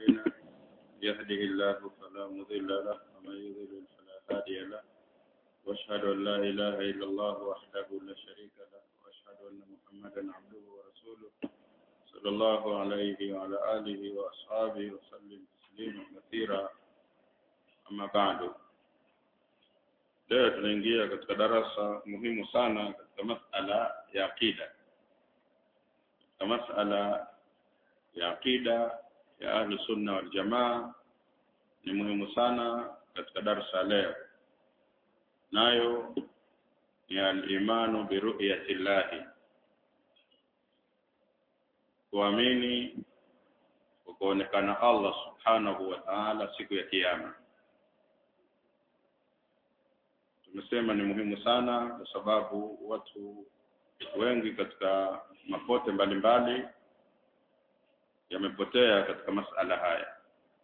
أعمالنا يهده الله فلا مضل له ومن يضلل فلا هادي له وأشهد أن لا إله إلا الله وحده لا شريك له وأشهد أن محمدا عبده ورسوله صلى الله عليه وعلى آله وأصحابه وسلم تسليما كثيرا أما بعد leo tunaingia katika darasa muhimu sana katika masala ya aqida katika masala ya aqida ya ahlu sunna wal jamaa ni muhimu sana katika darasa leo nayo ni al-imanu bi ru'yati llahi kuamini kwa kuonekana Allah subhanahu wa ta'ala siku ya kiyama tumesema ni muhimu sana kwa sababu watu wengi katika mapote mbalimbali yamepotea katika masala haya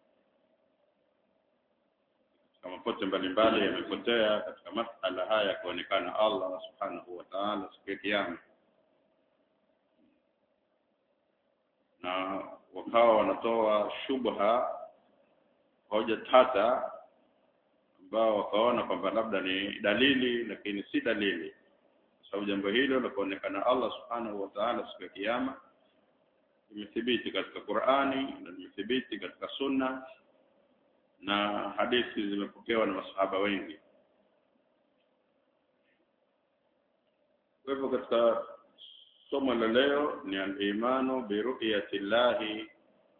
katika mapote mbalimbali yamepotea katika masala haya kuonekana Allah subhanahu wa ta'ala siku ya kiyama na wakawa wanatoa shubha hoja tata ambao wakaona kwamba labda ni dalili lakini si dalili kwa sababu jambo hilo la kuonekana Allah subhanahu wa ta'ala siku ya kiyama imethibiti katika Qur'ani na imethibiti katika Sunna na hadithi zimepokewa na masahaba wengi kwa hivyo katika somo la leo ni al-imanu bi ru'yati llahi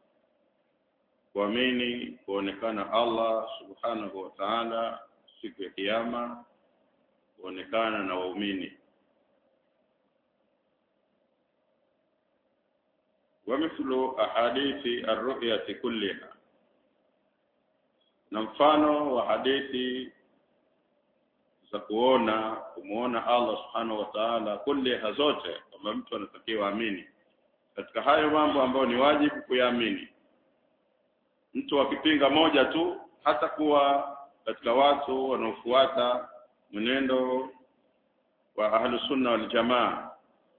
kuamini kuonekana Allah subhanahu wa ta'ala siku ya kiyama kuonekana na waumini ومثل أحاديث الرؤية كلها na mfano wa hadithi za kuona kumuona Allah subhanahu wa ta'ala kulliha zote kwamba mtu anatakiwa amini katika hayo mambo ambayo ni wajibu kuyaamini mtu akipinga moja tu hata kuwa katika watu wanaofuata mwenendo wa ahlu sunna wal jamaa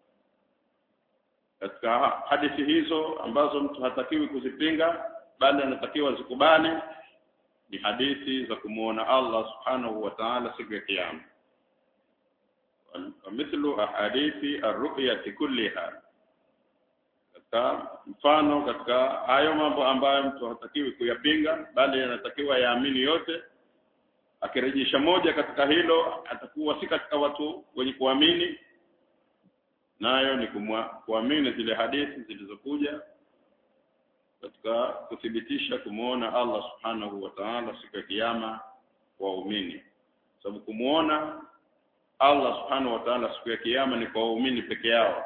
katika hadithi hizo ambazo mtu hatakiwi kuzipinga bali anatakiwa zikubali ni hadithi za kumuona Allah subhanahu wa ta'ala siku ya kiyama mithlu ahadithi ar-ru'yati kulliha katika mfano katika hayo mambo ambayo mtu hatakiwi kuyapinga bali anatakiwa yaamini yote akirejesha moja katika hilo atakuwa si katika watu wenye kuamini nayo ni kuamini zile hadithi zilizokuja katika kuthibitisha kumuona Allah subhanahu wa ta'ala siku ya kiyama waumini sababu kumuona Allah subhanahu wa ta'ala siku ya kiyama ni kwa waumini peke yao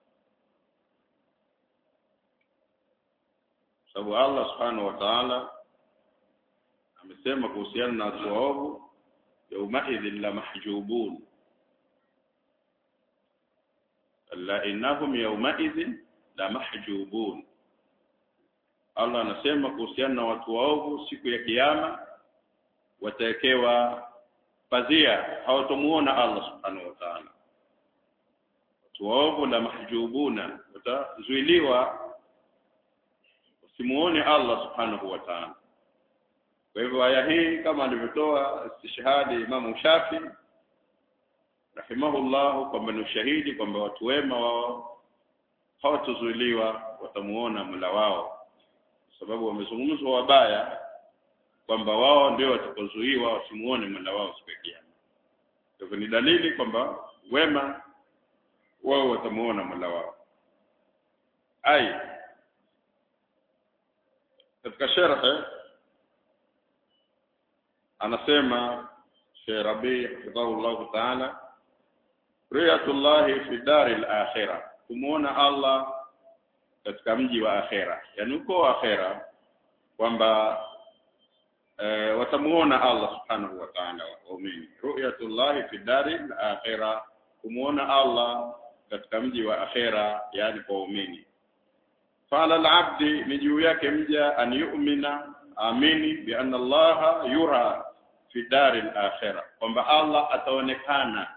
sababu Allah subhanahu wa ta'ala amesema kuhusiana na watu waovu yaumaidhin la mahjubun alla innahum yaumaidhin la mahjubun Allah anasema kuhusiana na watu waovu siku ya kiyama watawekewa pazia hawatomuona Allah subhanahu wa ta'ala watu waovu la mahjubuna watazuiliwa wasimuone Allah subhanahu wa ta'ala kwa hivyo aya hii kama alivyotoa istishhadi Imam Shafi rahimahullah kwamba ni ushahidi kwamba watu wema wao hawatozuiliwa watamuona Mola wao sababu wamezungumzwa wabaya kwamba wao ndio watakaozuiwa wasimuone Mola wao siku ya kiyama. Hivyo ni dalili kwamba wema wao watamuona Mola wao. Ai katika sharh anasema Sheikh Rabi hafidhahullah ta'ala riyatullahi fi daril akhirah kumuona Allah katika mji wa akhera yani uko akhera kwamba e, watamuona Allah subhanahu wa ta'ala waumini ru'yatullah fi dari akhira kumuona Allah katika mji wa akhera yani kwa waumini fala al-abdi ni juu yake mja an yu'mina amini bi anna Allah yura fi dari al-akhira kwamba Allah ataonekana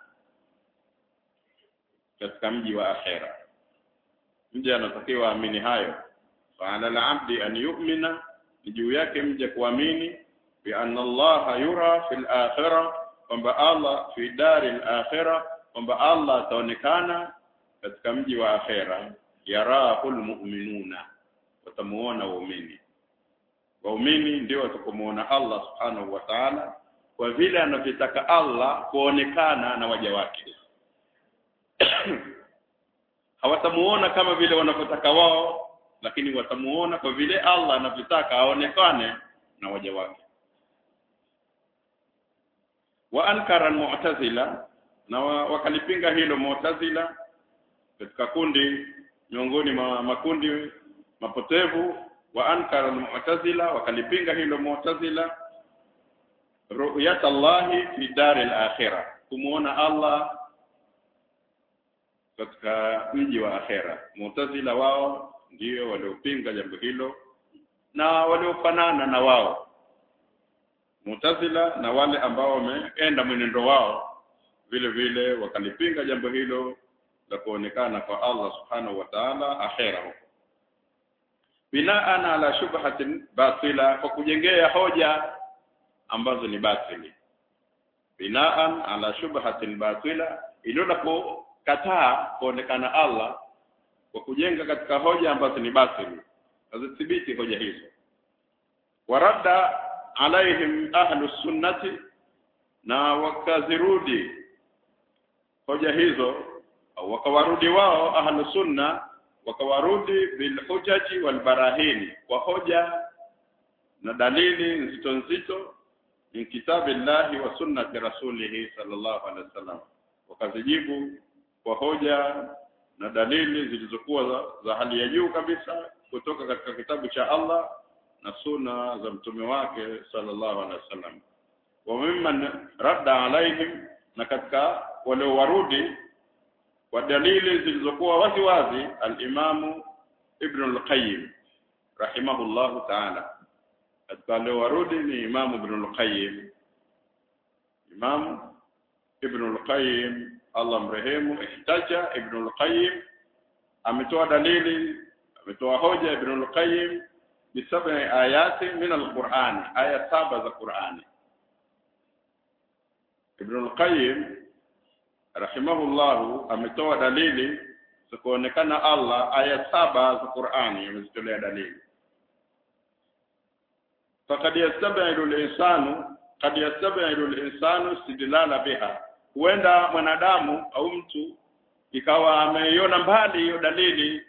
katika mji wa akhera mja anatakiwa amini hayo فعلى العبد أن يؤمن ni juu yake mje kuamini bi anna Allah yura fil akhirah kwamba Allah fi daril akhirah kwamba Allah ataonekana katika mji wa akhera yarahul mu'minuna watamuona waumini waumini ndio watakomuona Allah subhanahu wa ta'ala kwa vile anavyotaka Allah kuonekana na waja wake hawatamuona kama vile wanavyotaka wao lakini watamuona kwa vile Allah anavyotaka aonekane na waja wake wa ankara mu'tazila na wakalipinga hilo mu'tazila katika kundi miongoni mwa makundi mapotevu wa ankara almu'tazila wakalipinga hilo mu'tazila ru'yat Allah fi daril akhirah kumuona Allah katika mji wa akhera mu'tazila wao ndio waliopinga jambo hilo na waliofanana na wao mu'tazila na wale ambao wameenda mwenendo wao vile vile wakalipinga jambo hilo la kuonekana kwa Allah subhanahu wa ta'ala akhera huko binaan ala shubhatin batila kwa kujengea hoja ambazo ni batili binaan ala shubhatin batila iliyo kataa kuonekana Allah kwa kujenga katika hoja ambazo ni batili hazithibiti hoja hizo waradda alaihim ahlu sunnati na wakazirudi hoja hizo au wakawarudi wao ahlu sunna wakawarudi bil hujaji wal barahini kwa hoja na dalili nzito nzito min kitabillahi wa sunnati rasulihi sallallahu alaihi wasallam wakazijibu kwa hoja na dalili zilizokuwa za, za hali ya juu kabisa kutoka katika kitabu cha Allah na sunna za mtume wake sallallahu alaihi wasallam wa mimman radda alaihim na katika waliowarudi kwa dalili zilizokuwa wazi wazi al-Imamu Ibn al-Qayyim rahimahullahu ta'ala katika waliowarudi ni Imamu Ibn al-Qayyim Imam Ibn al-Qayyim Allah mrehemu ihtaja Ibn al-Qayyim ametoa dalili ametoa hoja Ibn al-Qayyim bisab'i ayati min al-Qur'an aya saba za Qur'ani Ibn al-Qayyim rahimahullahu ametoa dalili za kuonekana Allah aya saba za Qur'ani amezitolea dalili faqad yastabi'u al-insanu qad yastabi'u al-insanu istidlala biha huenda mwanadamu au mtu ikawa ameiona mbali hiyo dalili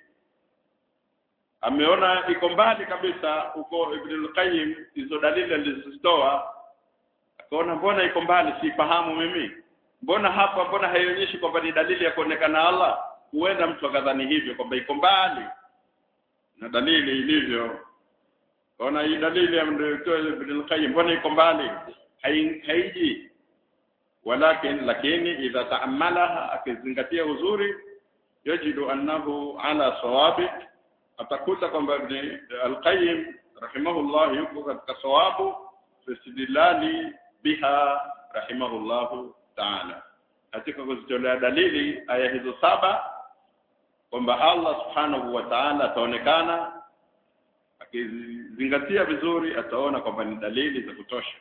ameona iko mbali kabisa huko Ibn al-Qayyim hizo dalili alizozitoa akaona mbona iko mbali sifahamu mimi mbona hapa mbona haionyeshi kwamba ni dalili ya kuonekana Allah huenda mtu akadhani hivyo kwamba iko mbali na dalili ilivyo ona hii dalili ya Ibn al-Qayyim mbona iko mbali haiji walakin lakini idha taamalaha akizingatia uzuri yajidu annahu ala sawabi atakuta kwamba Ibn al-Qayyim rahimahullah yuko katika sawabu fi istidlali biha rahimahullahu ta'ala katika kuzitolea dalili aya hizo saba kwamba Allah subhanahu wa ta'ala ataonekana akizingatia vizuri ataona kwamba ni dalili za kutosha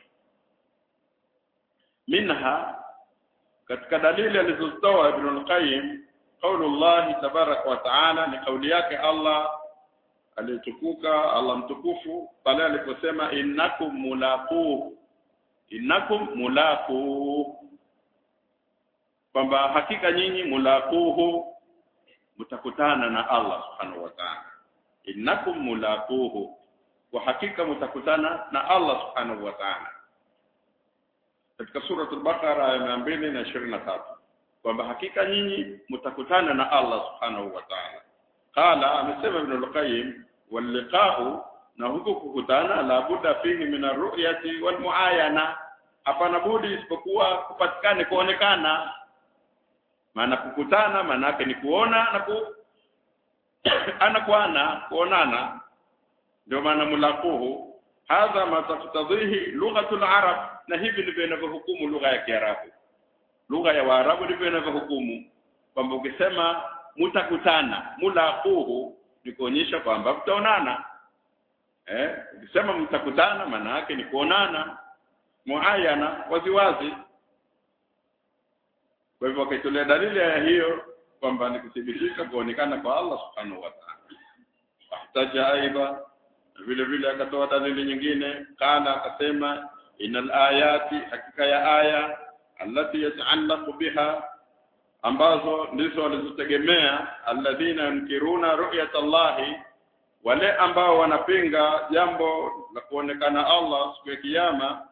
minha katika dalili alizozitoa Ibn al-Qayyim qaulullah tabarak wa ta'ala ni kauli yake Allah aliyetukuka Allah mtukufu pale aliposema innakum mulaqu innakum mulaqu kwamba hakika nyinyi mulaquhu mtakutana na Allah subhanahu wa ta'ala innakum mulaquhu kwa hakika mtakutana na Allah subhanahu wa ta'ala katika sura al-Baqara aya 223 kwamba hakika nyinyi mtakutana na Allah subhanahu wa ta'ala qala amesema ibn al-Qayyim wal liqa'u na huko kukutana la budda fihi min ar-ru'yati wal muayana hapana budi isipokuwa kupatikane kuonekana maana kukutana maana yake ni kuona na ku ana kwa ana kuonana ndio maana mulaquhu hadha ma taftadhihi lughatul arab na hivi ndivyo inavyohukumu lugha ya kiarabu lugha ya waarabu ndivyo inavyohukumu kwamba ukisema mutakutana mulaquhu ni kuonyesha kwamba mtaonana eh ukisema mtakutana maana yake ni kuonana muayana waziwazi kwa hivyo akaitolea dalili ya hiyo kwamba ni kuthibitisha kuonekana kwa Allah subhanahu wa ta'ala ahtaja aidha vile vile akatoa dalili nyingine kana akasema inal ayati hakika ya aya allati yataallaqu biha ambazo ndizo walizotegemea alladhina yunkiruna ru'yat Allahi wale ambao wanapinga jambo la kuonekana Allah siku ya kiyama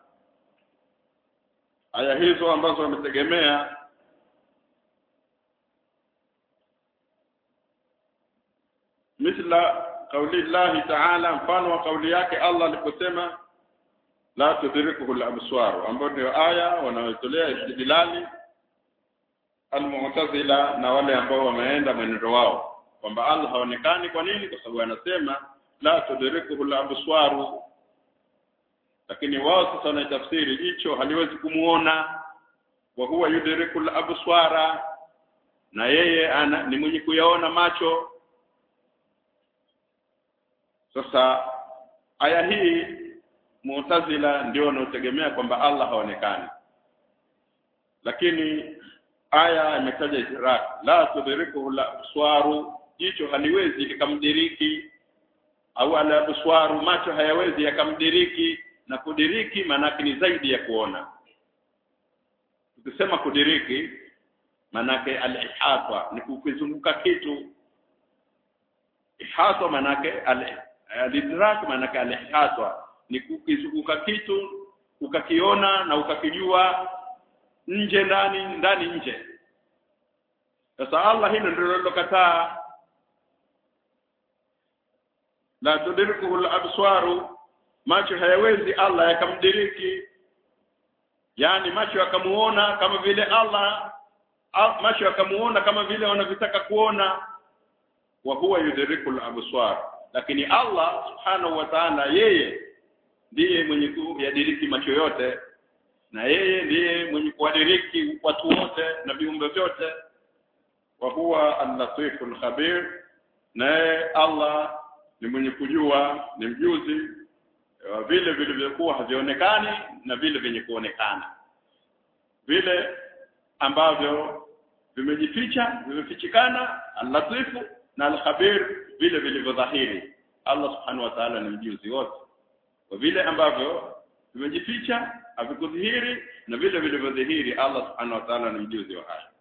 aya hizo ambazo wametegemea mithla kauli Allah ta'ala mfano wa kauli yake Allah aliposema la tudrikuhu al-absar ambayo ndio aya wanayotolea istidlali al-mu'tazila na wale ambao wameenda mwenendo wao kwamba Allah haonekani kwa nini kwa sababu anasema la tudrikuhu al-absar lakini wao sasa wanaitafsiri jicho haliwezi kumuona wa huwa yudriku al-absara na yeye ana, ni mwenye kuyaona macho sasa aya hii Mu'tazila ndio wanaotegemea kwamba Allah haonekani. Lakini aya imetaja idrak la tudrikuhu la abswaru jicho haliwezi likamdiriki au ala abswaru macho hayawezi yakamdiriki na kudiriki maanake ni zaidi ya kuona. Tukisema kudiriki maanake al-ihata ni kukizunguka kitu ihata maanake al al-idrak maanake al-ihata ni kukizunguka kitu ukakiona na ukakijua nje ndani ndani nje sasa Allah hilo ndilo lilokataa la tudrikuhu al-abswaru macho hayawezi Allah yakamdiriki yani macho yakamuona kama vile Allah macho yakamuona kama vile wanavyotaka kuona wa huwa yudriku al-absar lakini Allah subhanahu wa ta'ala yeye ndiye mwenye kuyadiriki macho yote na yeye ndiye mwenye kuwadiriki watu wote na viumbe vyote wa huwa al-latifu al-khabir naye Allah ni mwenye kujua ni mjuzi wa vile vilivyokuwa havionekani na vile vyenye kuonekana vile ambavyo vimejificha vimefichikana al-latifu na al-khabir vile vilivyodhahiri Allah subhanahu wa ta'ala ni mjuzi wote kwa vile ambavyo vimejificha havikudhihiri na vile vilivyodhihiri Allah subhanahu wa ta'ala ni mjuzi wa haya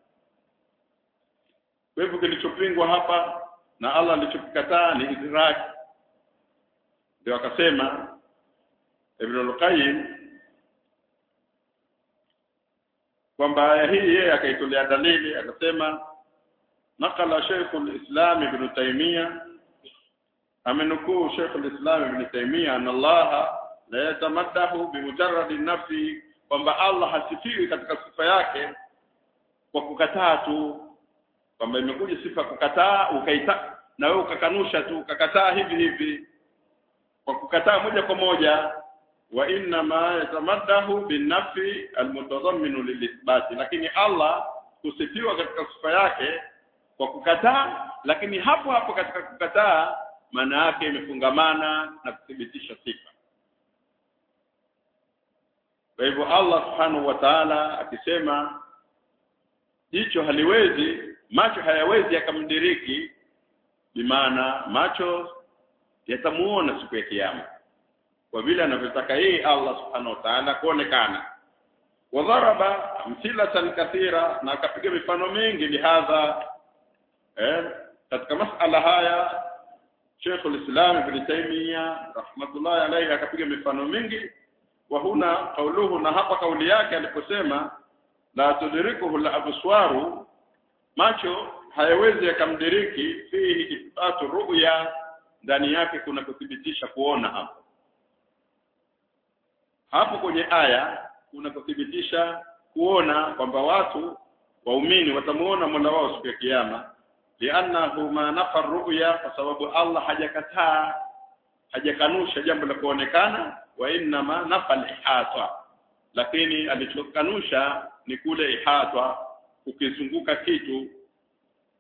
kwa hivyo kilichopingwa hapa na Allah alichokikataa ni idrak ndio akasema Ibn al-Qayyim kwamba aya hii yeye akaitolea dalili akasema nakala Sheikh al-Islam Ibn Taymiyyah amenukuu Sheikh al-Islam Ibn Taymiyyah anna Allah la yatamaddahu bimujarrad nafsi kwamba Allah hasifiwi katika sifa yake kwa kukataa tu kwamba imekuja sifa kukataa ukaita na wewe ukakanusha tu ukakataa hivi hivi kwa kukataa moja kwa moja wa inna ma yatamaddahu binafi almutadhamminu lilithbati lakini Allah kusifiwa katika sifa yake kwa kukataa lakini hapo hapo katika kukataa maana yake imefungamana na kuthibitisha sifa kwa hivyo Allah subhanahu wa ta'ala akisema jicho haliwezi macho hayawezi yakamdiriki bimaana macho yatamuona siku ya kiyama kwa vile anavyotaka yeye Allah subhanahu wa ta'ala kuonekana wadharaba amthilatan kathira na akapiga mifano mingi bihadha eh katika masala haya Sheikh al-Islam Ibn Taymiyyah rahmatullahi alayhi akapiga mifano mingi wa huna kauluhu na hapa kauli yake aliposema la tudrikuhu al-abswaru macho hayawezi yakamdiriki fihi ithbatu ru'ya ndani yake kuna kuthibitisha kuona hapo hapo kwenye aya kuna kuthibitisha kuona kwamba watu waumini watamuona Mola wao siku ya kiyama li'annahu ma nafa ru'ya kwa sababu Allah hajakataa hajakanusha jambo la kuonekana wa inna ma nafa al-ihata lakini alichokanusha ni kule ihata ukizunguka kitu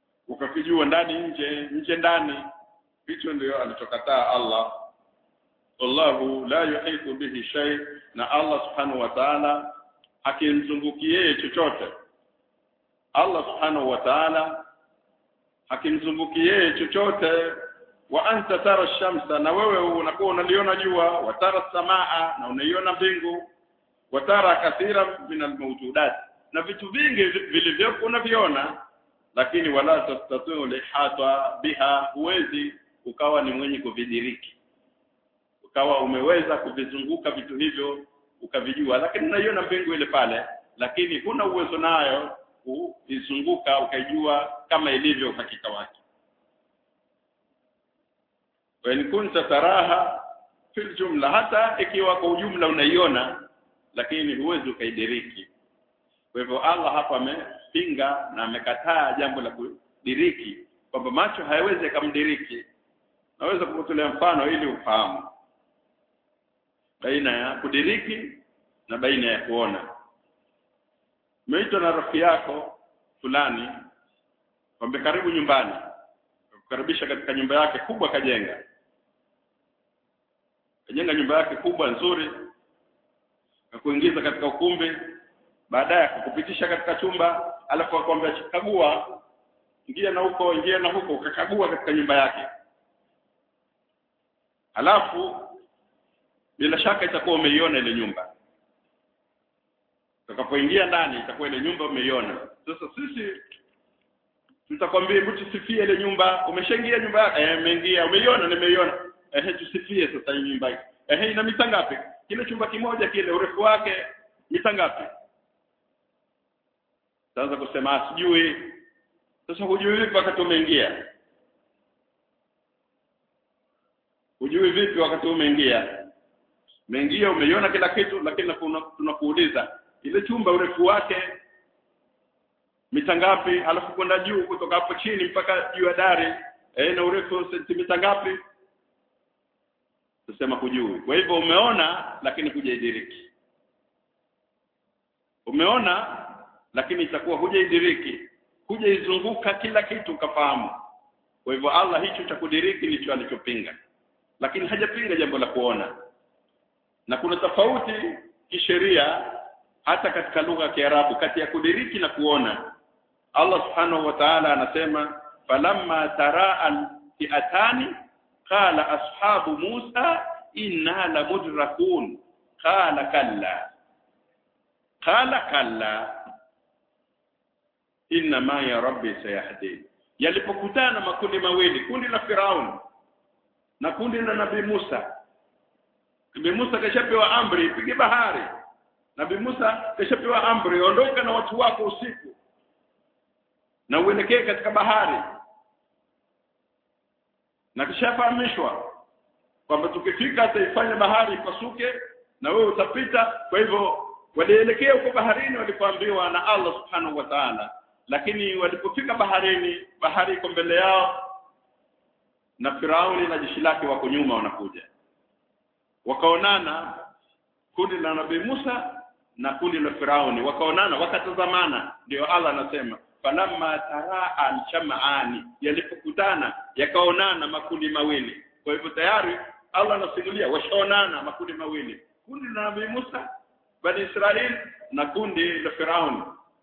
ukakijua ndani nje nje ndani hicho ndio alichokataa Allah wallahu la yuhitu bihi shay na Allah subhanahu wa ta'ala hakimzunguki yeye chochote Allah subhanahu wa ta'ala hakimzunguki yeye chochote wa anta tara shamsa na wewe unakuwa unaliona jua wa tara samaa na unaiona mbingu wa tara kathira min almawjudat na vitu vingi vilivyopo unaviona lakini wala tastatiu lihata biha huwezi ukawa ni mwenye kuvidiriki ukawa umeweza kuvizunguka vitu hivyo ukavijua lakini unaiona mbingu ile pale lakini huna uwezo nayo kuizunguka ukaijua kama ilivyo uhakika wake wa in kunta taraha fil jumla hata ikiwa kwa ujumla unaiona lakini huwezi ukaidiriki kwa hivyo Allah hapa amepinga na amekataa jambo la kudiriki kwamba macho hayawezi yakamdiriki naweza kukutolea mfano ili ufahamu baina ya kudiriki na baina ya kuona umeitwa na rafiki yako fulani kwamba karibu nyumbani kukaribisha katika nyumba yake kubwa kajenga kajenga nyumba yake kubwa nzuri na kuingiza katika ukumbi baadaye kukupitisha katika chumba alafu akwambia kagua ingia na huko ingia na huko ukakagua katika nyumba yake alafu bila shaka itakuwa umeiona ile nyumba utakapoingia ndani itakuwa ile nyumba umeiona sasa sisi tutakwambia hebu tusifie ile nyumba umeshaingia nyumba yake eh umeingia umeiona nimeiona eh tusifie sasa hii nyumba eh ina mita ngapi kile chumba kimoja kile urefu wake mita ngapi sasa kusema sijui sasa hujui vipi wakati umeingia hujui vipi wakati umeingia umeingia umeiona kila kitu lakini tunakuuliza ile chumba urefu wake mita ngapi alafu kwenda juu kutoka hapo chini mpaka juu ya dari eh na urefu sentimita ngapi tusema hujui kwa hivyo umeona lakini hujaidiriki umeona lakini itakuwa hujaidiriki hujaizunguka kila kitu ukafahamu kwa hivyo Allah hicho cha kudiriki ndicho alichopinga lakini hajapinga jambo la kuona na kuna tofauti kisheria hata katika lugha ya Kiarabu kati ya kudiriki na kuona Allah subhanahu wa ta'ala anasema falamma taraa al-fi'atani qala ashabu Musa inna lamudrakun qala kalla qala kalla inna ma ya rabbi sayahdin yalipokutana makundi mawili kundi la Firaun na kundi la Nabii Musa Nabii Musa kashapewa amri ipige bahari Nabii Musa kashapewa amri ondoka na watu wako usiku na uelekee katika bahari na kishafahamishwa kwamba tukifika ataifanya bahari ipasuke na wewe utapita kwa hivyo walielekea huko baharini walipoambiwa na Allah subhanahu wa ta'ala lakini walipofika baharini bahari iko mbele yao na Firauni na jeshi lake wako nyuma wanakuja wakaonana kundi la Nabii Musa na kundi la Firauni wakaonana wakatazamana ndio Allah anasema falamma taraa al-sham'ani yalipokutana yakaonana makundi mawili kwa hivyo tayari Allah anasimulia washaonana makundi mawili kundi la Nabii Musa bani Israeli na kundi la Firauni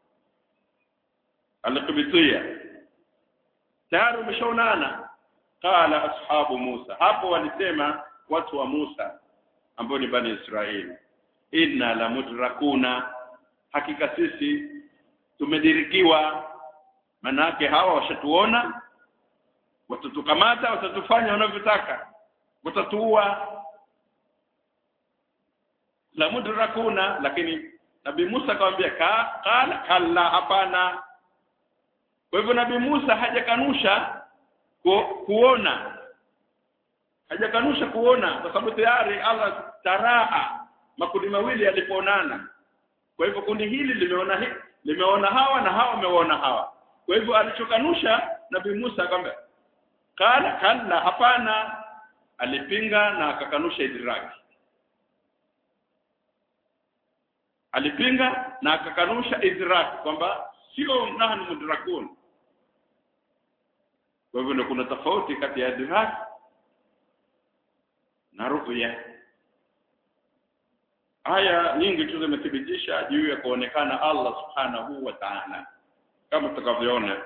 al-Qibtiyya tayari wameshaonana qala ashabu Musa hapo walisema watu wa Musa ambao ni bani Israeli inna la mudrakuna hakika sisi tumedirikiwa manake hawa washatuona watatukamata watatufanya wanavyotaka watatuua la mudrakuna lakini nabii Musa akamwambia ka, kala kalla hapana kwa hivyo nabii Musa hajakanusha ku, kuona hajakanusha kuona kwa sababu tayari Allah taraa makundi mawili yalipoonana kwa hivyo kundi hili limeona hili limeona hawa na hawa wameona hawa kwa hivyo alichokanusha nabii Musa akamwambia kala kalla hapana alipinga na akakanusha idraki alipinga na akakanusha idrak kwamba sio nahnu mudrakun kwa hivyo kuna tofauti kati ya idrak na ru'ya aya nyingi tu zimethibitisha juu ya kuonekana Allah subhanahu wa ta'ala kama tutakavyoona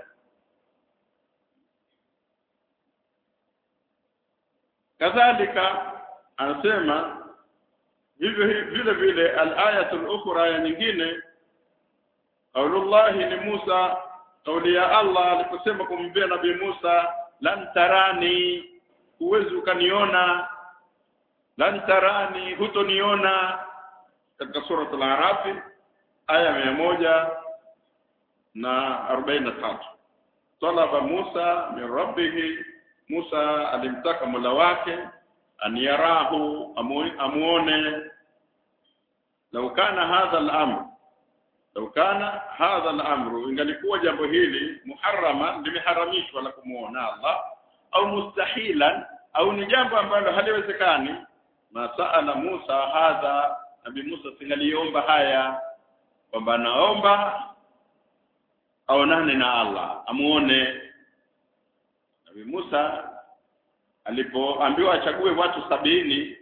kadhalika anasema hivyo vile vile al-ayatul ukhra ya nyingine qaulullahi ni Musa kauli ya Allah aliposema kumwambia nabii Musa lan tarani huwezi ukaniona lan tarani hutoniona katika sura al-Araf aya mia moja na arobaini na tatu talaba Musa min rabbih Musa alimtaka Mola wake aniyarahu amuone lau kana hadha al-amr lau kana hadha al-amru ingalikuwa jambo hili muharrama limeharamishwa la kumuona Allah au mustahilan au ni jambo ambalo haliwezekani masaala Musa hadha nabii Musa singaliomba haya kwamba naomba aonane na Allah amuone Nabii Musa alipoambiwa achague watu sabini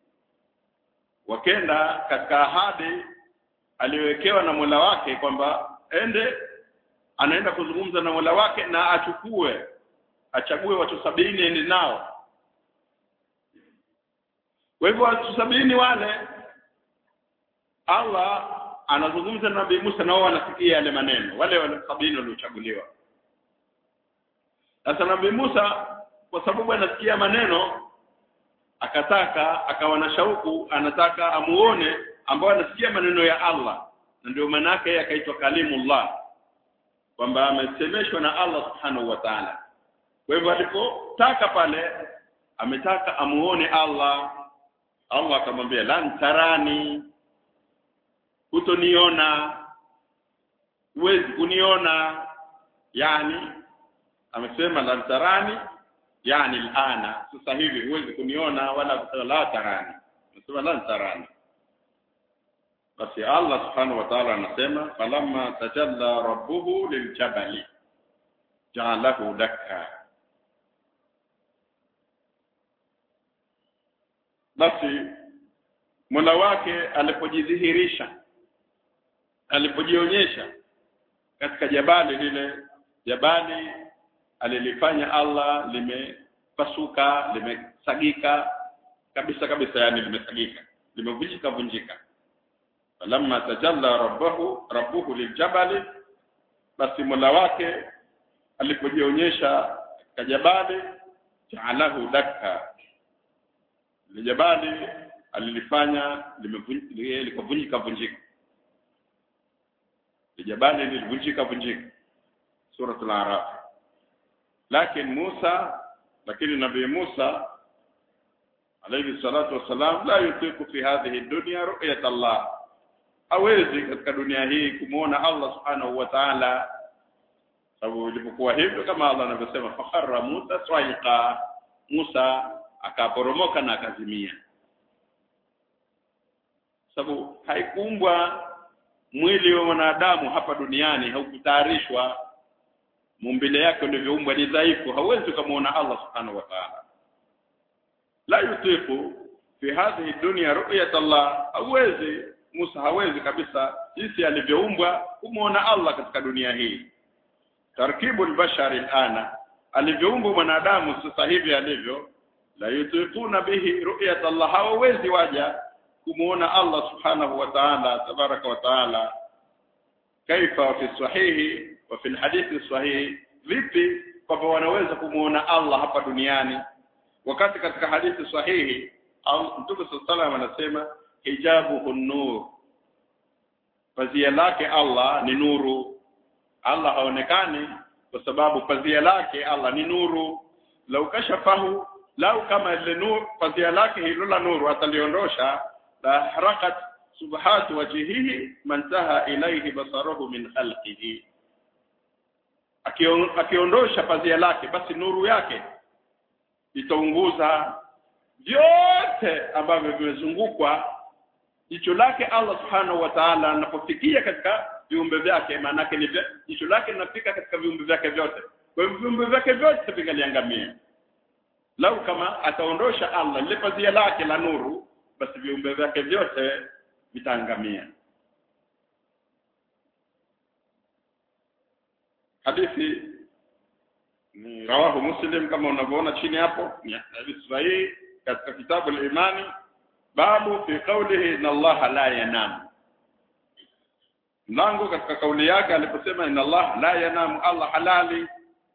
wakenda katika ahadi aliyowekewa na Mola wake kwamba ende anaenda kuzungumza na Mola wake na achukue achague watu sabini ende nao kwa hivyo watu sabini wale Allah anazungumza na Nabii Musa nao wanasikia yale maneno wale wale sabini waliochaguliwa sasa Nabii Musa kwa sababu anasikia maneno akataka akawa na shauku anataka amuone ambao anasikia maneno ya Allah na ndio maana yake akaitwa kalimullah kwamba amesemeshwa na Allah subhanahu wa ta'ala kwa hivyo alipotaka pale ametaka amuone Allah Allah akamwambia lan tarani hutoniona huwezi kuniona yani amesema lan tarani yani alana sasa hivi huwezi kuniona wala kusema la tarani amesema lan tarani basi Allah subhanahu wa ta'ala anasema falamma tajalla rabbuhu liljabali ja'alahu dakka basi Mola wake alipojidhihirisha alipojionyesha katika jabali lile jabali alilifanya Allah limepasuka limesagika kabisa kabisa yani limesagika limevunjika vunjika falamma tajalla rabbahu rabbuhu liljabali basi Mola wake alipojionyesha katika jabali ja'alahu dakka lijabali alilifanya likavunjika vunjika lijabali lilivunjika vunjika suratul araf lakini Musa lakini nabii Musa alayhi salatu wasalam la yutiku fi hadhihi dunya ru'yat Allah hawezi katika dunia hii kumuona Allah subhanahu wa ta'ala sababu ilipokuwa hivyo kama Allah anavyosema fakharra Musa swaiqa Musa akaporomoka na akazimia sababu haikuumbwa mwili wa mwanadamu hapa duniani haukutayarishwa mumbile yake ulivyoumbwa ni dhaifu hauwezi kumuona Allah subhanahu wa ta'ala la yutifu fi hadhihi dunya ru'yat Allah hawezi Musa hawezi kabisa jinsi alivyoumbwa kumuona Allah katika dunia hii tarkibu albashari alana alivyoumbwa mwanadamu sasa hivi alivyo la yutifuna bihi ru'yat Allah hawezi waja kumuona Allah subhanahu wa ta'ala tabaraka wa ta'ala kaifa fi sahihi wa fi alhadithi sahihi vipi kwamba wanaweza kumuona Allah hapa duniani wakati katika hadithi sahihi Mtume sallallahu anasema hijabu nur pazia lake Allah ni nuru Allah haonekani kwa sababu pazia lake Allah ni nuru lau kashafahu lau kama ile nuru pazia lake hilo la nuru ataliondosha la harakat subhatu wajhihi mantaha ilayhi basaruhu min khalqihi akiondosha pazia lake basi nuru yake itaunguza vyote ambavyo vimezungukwa jicho lake Allah subhanahu wa ta'ala anapofikia katika viumbe vyake maana ni jicho lake linafika katika viumbe vyake vyote kwa hivyo viumbe vyake vyote vingaliangamia lau kama ataondosha Allah lile pazia lake la nuru basi viumbe vyake vyote vitaangamia hadithi ni rawahu muslim kama unavyoona chini hapo ni hadithi sahihi katika kitabu al-imani babu fi qawlihi inna Allah la yanam mlango katika kauli yake aliposema inna Allah la yanam Allah halali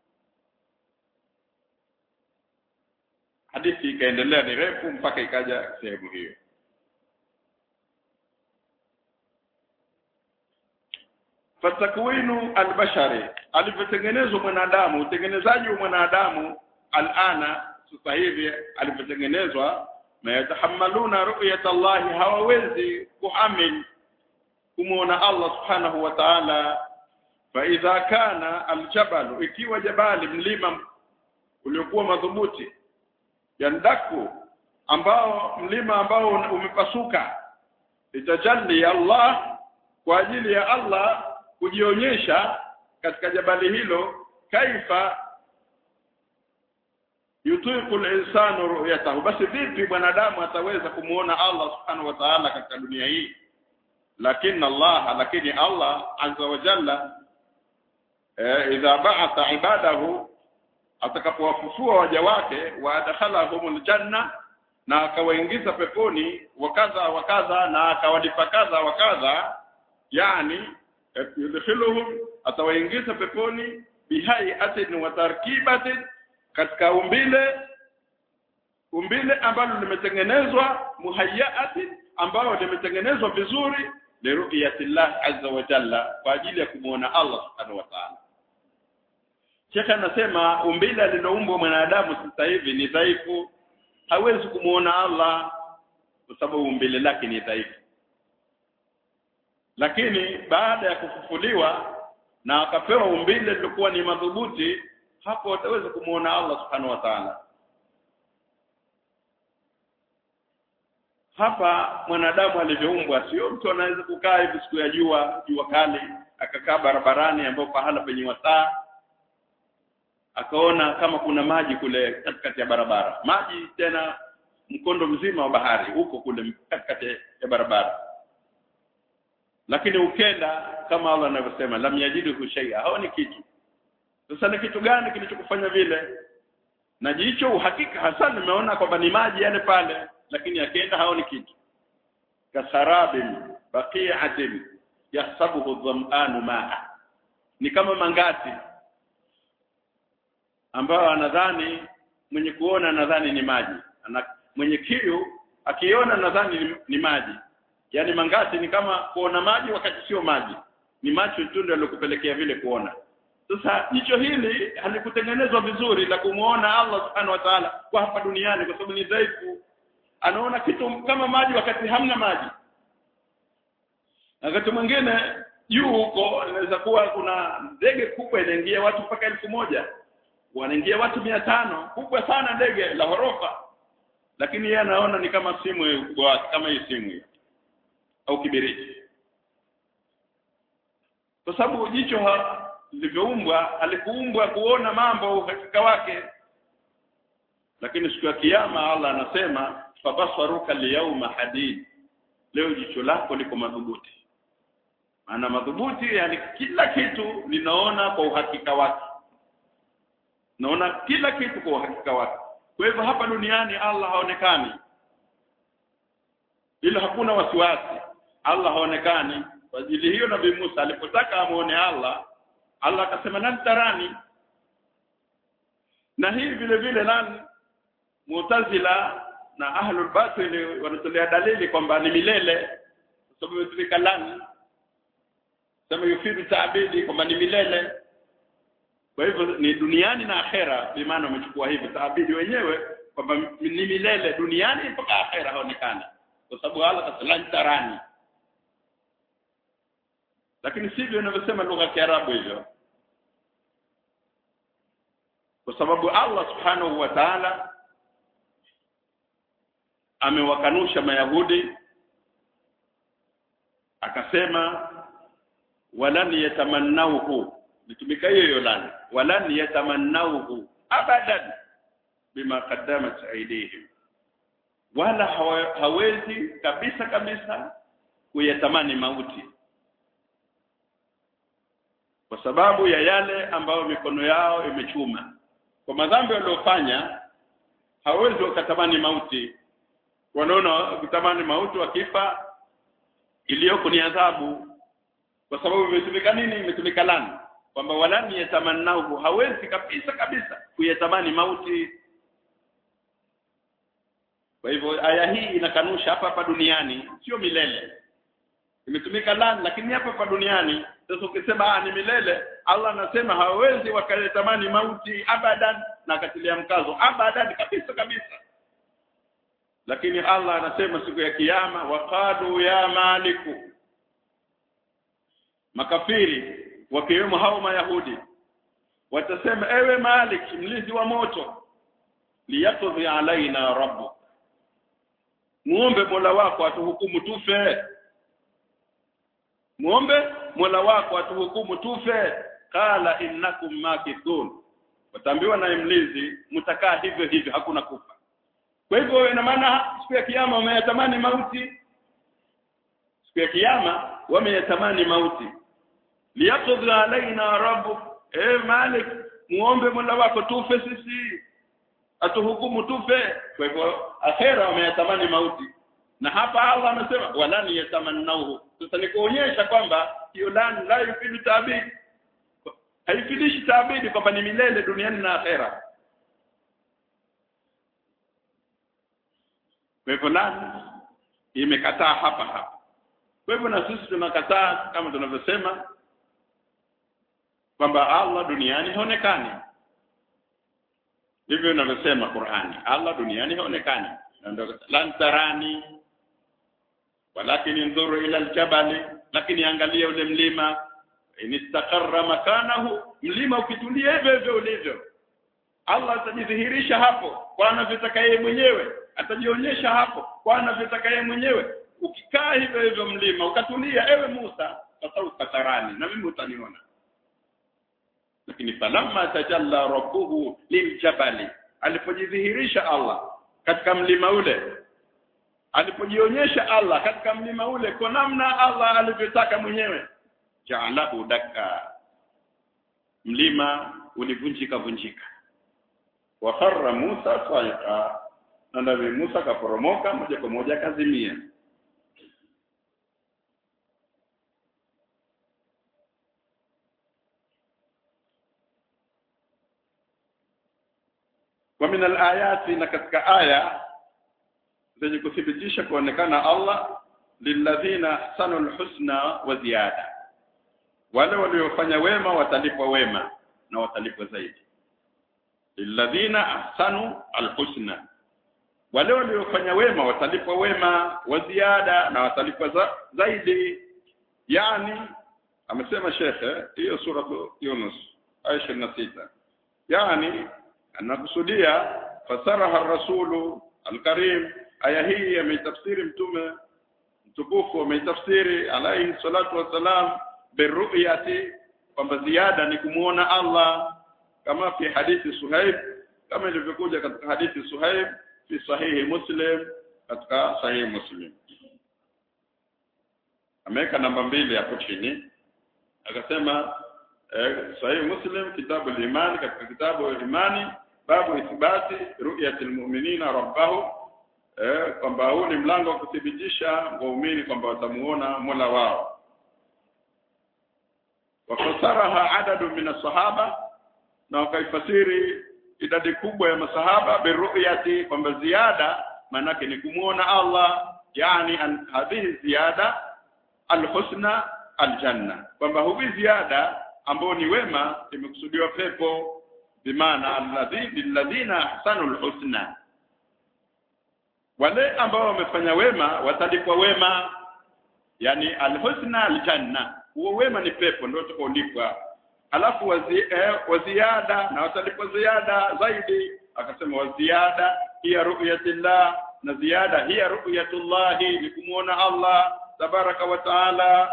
hadithi ikaendelea ni refu mpaka ikaja sehemu hiyo fatakwinu albashari alivyotengenezwa mwanadamu utengenezaji wa mwanadamu alana sasa hivi alivyotengenezwa ma yatahammaluna ru'yat Allah hawawezi kuhamil kumuona Allah subhanahu wa ta'ala fa idha kana aljabalu ikiwa jabali mlima uliokuwa madhubuti yandaku ambao mlima ambao umepasuka itajalli Allah kwa ajili ya Allah kujionyesha katika jabali hilo kaifa yutiqu al-insanu ru'yatahu basi vipi mwanadamu ataweza kumuona Allah subhanahu wa ta'ala katika dunia hii lakini Allah lakini Allah azza wa jalla eh, idha ba'atha ibadahu atakapowafufua waja wake wa adkhalahumul janna na akawaingiza peponi wakadha wakadha na akawalipa kadha wakadha yani yudkhiluhum atawaingiza peponi bihayatin wa tarkibatin katika umbile umbile ambalo limetengenezwa muhayyatin ambalo limetengenezwa vizuri liru'yatillah azza wa jalla kwa ajili ya kumuona Allah subhanahu wa ta'ala Sheikh anasema umbile liloumbwa mwanadamu sasa hivi ni dhaifu hawezi kumuona Allah kwa sababu umbile lake ni dhaifu lakini baada ya kufufuliwa na akapewa umbile lilikuwa ni madhubuti hapo ataweza kumuona Allah subhanahu wa ta'ala hapa mwanadamu alivyoumbwa sio mtu anaweza kukaa hivi siku ya jua jua kali akakaa barabarani ambapo pahala penye wasaa akaona kama kuna maji kule katikati ya barabara maji tena mkondo mzima wa bahari huko kule katikati ya barabara lakini ukenda kama Allah anavyosema lam yajidu shay'a haoni kitu sasa ni kitu gani kilichokufanya vile na jicho uhakika hasa nimeona kwamba ni maji yale pale lakini akienda haoni kitu kasarabin baqi'atin yahsabuhu dham'anu ma'a ni kama mangati ambayo anadhani mwenye kuona anadhani ni maji Ana, mwenye kiu akiona nadhani ni, ni maji yaani mangati ni kama kuona maji wakati sio maji ni macho tu ndio yalokupelekea vile kuona sasa jicho hili halikutengenezwa vizuri la kumuona Allah subhanahu wa ta'ala kwa hapa duniani kwa sababu ni dhaifu anaona kitu kama maji wakati hamna maji wakati mwingine juu huko inaweza kuwa kuna ndege kubwa inaingia watu mpaka elfu moja wanaingia watu mia tano kubwa sana ndege la ghorofa lakini yeye anaona ni kama simu ukubwa wake kama hii simu hii au kibiriti kwa sababu jicho lilivyoumbwa alikuumbwa kuona mambo uhakika wake lakini siku ya kiyama Allah anasema fabasaruka liyawma hadid leo jicho lako liko madhubuti maana madhubuti yani kila kitu linaona kwa uhakika wake naona kila kitu kwa uhakika wake kwa hivyo hapa duniani Allah haonekani ila hakuna wasiwasi Allah haonekani kwa ajili hiyo nabii Musa alipotaka amuone Allah Allah akasema nantarani na hii vile vile nani Mu'tazila na ahlul batil wanatolea dalili kwamba ni milele kwa sababu imetumika lan sema yufidu taabidi kwamba ni milele kwa hivyo ni duniani na akhera bi maana wamechukua hivyo taabidi wenyewe kwamba ni milele duniani mpaka akhera haonekana kwa sababu Allah kasalan tarani lakini sivyo inavyosema lugha ya Kiarabu hivyo kwa sababu Allah subhanahu wa ta'ala amewakanusha mayahudi akasema walan yatamannauhu nitumika hiyo hiyo lani walan yatamannauhu abadan bima qaddamat aydihim wala hawa, hawezi kabisa kabisa kuyatamani mauti kwa sababu ya yale ambayo mikono yao imechuma kwa madhambi waliofanya hawezi wakatamani mauti wanaona kutamani mauti wakifa iliyoko ni adhabu kwa sababu imetumika nini imetumika lani kwamba walani yatamannahu hawezi kabisa kabisa kuyatamani mauti kwa hivyo aya hii inakanusha hapa hapa duniani sio milele imetumika lan lakini hapa hapa duniani sasa ukisema ah ni milele Allah anasema hawezi wakayatamani mauti abadan na akatilia mkazo abadan kabisa kabisa lakini Allah anasema siku ya kiyama waqalu ya maliku makafiri wakiwemo hao mayahudi watasema ewe malik mlinzi wa moto liyaqdi alaina rabbuk muombe Mola wako atuhukumu tufe muombe Mola wako atuhukumu tufe qala innakum makithun wataambiwa na mlinzi mtakaa hivyo hivyo hakuna kufa kwa hivyo ina maana siku ya kiyama wameyatamani mauti siku ya kiyama wameyatamani mauti liyaqdi alaina rabbuk eh malik muombe Mola wako tufe sisi atuhukumu tufe kwa hivyo akhera wameyatamani mauti na hapa Allah anasema walani yatamannauhu sasa ni kuonyesha kwamba hiyo lani la yufidu taabid haifidishi taabidi kwamba ni milele duniani na akhera kwa hivyo lani imekataa hapa hapa kwa hivyo na sisi tunakataa kama tunavyosema kwamba Allah duniani haonekani hivyo inavyosema Qur'ani Allah duniani haonekani lan tarani walakin inzuru ila aljabali lakini angalia ule mlima inistaqarra makanahu mlima ukitulia hivyo hivyo ulivyo Allah atajidhihirisha hapo kwa anavyotaka yeye mwenyewe atajionyesha hapo kwa anavyotaka yeye mwenyewe ukikaa hivyo hivyo mlima ukatulia ewe Musa sasa ukatarani na mimi utaniona lakini falamma tajalla rabbuhu liljabali alipojidhihirisha Allah katika mlima ule alipojionyesha Allah katika mlima ule kwa namna Allah alivyotaka mwenyewe ja'alahu dakka mlima ulivunjika vunjika wa kharra Musa sa'iqa na nabii Musa kaporomoka moja kwa moja kazimia wa min alayati na katika aya zenye kuthibitisha kuonekana Allah lilladhina ahsanul husna wa ziyada wale waliofanya wema watalipwa wema na watalipwa zaidi lilladhina ahsanu alhusna wale waliofanya wema watalipwa wema wa ziada na watalipwa za, zaidi yani amesema shekhe hiyo sura Yunus aya 26 yani anakusudia fasaraha rasulu alkarim aya hii ameitafsiri mtume mtukufu ameitafsiri alayhi salatu wassalam biruyati kwamba ziada ni kumuona Allah kama fi hadithi Suhaib kama ilivyokuja katika hadithi Suhaib fi sahihi Muslim katika sahihi Muslim ameweka namba mbili hapo chini akasema eh, sahihi Muslim kitabu al-iman katika kitabu al-imani babu ithbati ru'yati al-mu'minina rabbahu eh, kwamba huu ni mlango wa kuthibitisha waumini kwamba watamuona Mola wao wafasaraha adadu min sahaba na wakaifasiri idadi kubwa ya masahaba biruyati kwamba ziada manake ni kumuona Allah yani an hadhihi ziada alhusna aljanna kwamba huwi ziada ambao ni wema imekusudiwa pepo bimaana alladhina ahsanul husna wale ambao wamefanya wema watalipwa wema yani alhusna aljanna huo wema ni pepo ndio utakaolipwa alafu wazi, eh, waziada na watalipwa ziada zaidi akasema waziada hiya ru'yatillah na ziada hiya ru'yatullahi ni kumuona Allah tabaraka wa taala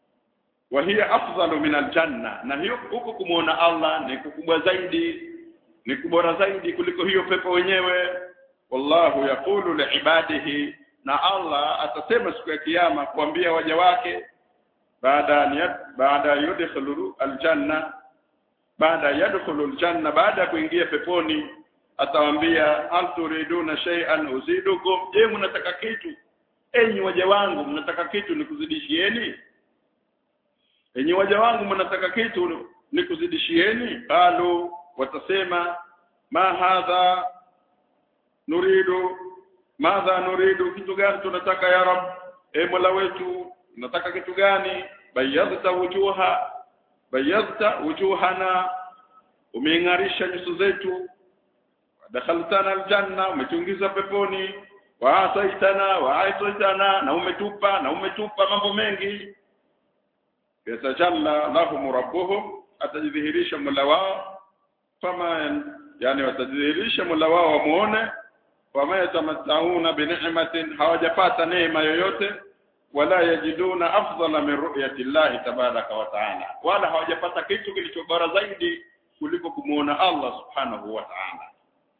wa hiya afdalu min aljanna na hiyo huko kumuona Allah ni kukubwa zaidi ni kubora zaidi kuliko hiyo pepo wenyewe wallahu yaqulu liibadihi na Allah atasema siku ya kiyama kuambia waja wake baada baada yudkhulu aljanna baada yadkhulu aljanna baada ya kuingia peponi atawaambia hal turiduna shay'an uzidukum je mnataka kitu enyi waja wangu mnataka kitu nikuzidishieni enyi waja wangu mnataka kitu nikuzidishieni qalu watasema ma hadha nuridu madha nuridu kitu gani tunataka ya rab e mola wetu tunataka kitu gani bayadta wujuha bayadta wujuhana umeingarisha nyuso zetu dakhaltana aljanna umetuingiza peponi wa ataitana wa ataitana na umetupa na umetupa mambo mengi yatajalla lahum rabbuhum atajidhihirisha mola wao kama yani watajidhihirisha mola wao wamuone wama yatamattauna bi ni'matin hawajapata neema yoyote wala yajiduna afdala min ru'yati llahi tabaraka wa ta'ala wala hawajapata kitu kilicho bora zaidi kuliko kumuona Allah subhanahu wa ta'ala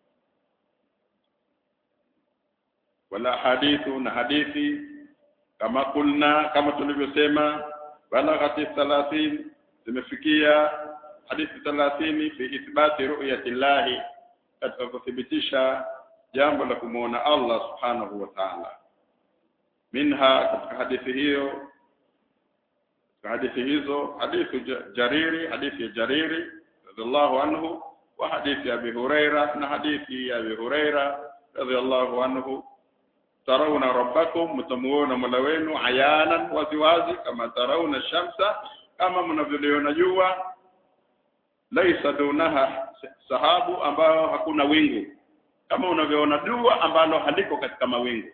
wala hadithu na hadithi kama kulna kama tulivyosema balaghati 30 zimefikia hadithi 30 fi ithbati ru'yati llahi katika kuthibitisha jambo la kumuona Allah subhanahu wa ta'ala minha katika hadithi hiyo katika hadithi hizo hadithi jariri hadithi ya jariri radhiallahu anhu wa hadithi ya Abi Huraira na hadithi ya Abi Huraira radhiallahu anhu tarawna rabbakum mtamuona mola wenu ayanan waziwazi kama tarawna shamsa kama mnavyoliona jua laisa dunaha sahabu ambayo hakuna wingu kama unavyoona jua ambalo haliko katika mawingu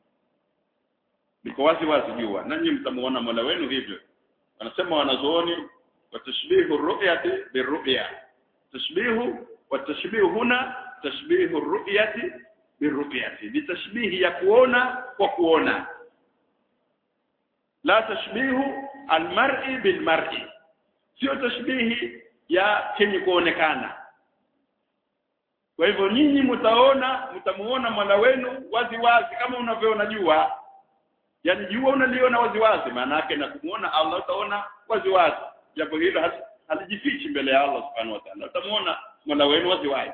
liko wazi wazi jua nanyi mtamuona mola wenu hivyo wanasema wanazuoni watashbihu ru'yati birru'ya tashbihu watashbihu huna tashbihu ru'yati birru'yati ni tashbihi ya kuona kwa kuona la tashbihu almar'i bilmar'i sio tashbihi ya chenye kuonekana kwa hivyo nyinyi mtaona mtamuona mola wenu wazi wazi kama unavyoona jua yani jua unaliona wazi wazi maana yake na kumuona Allah utaona wazi wazi jambo hilo halijifichi mbele ya Allah subhanahu wa ta'ala utamuona mola wenu wazi wazi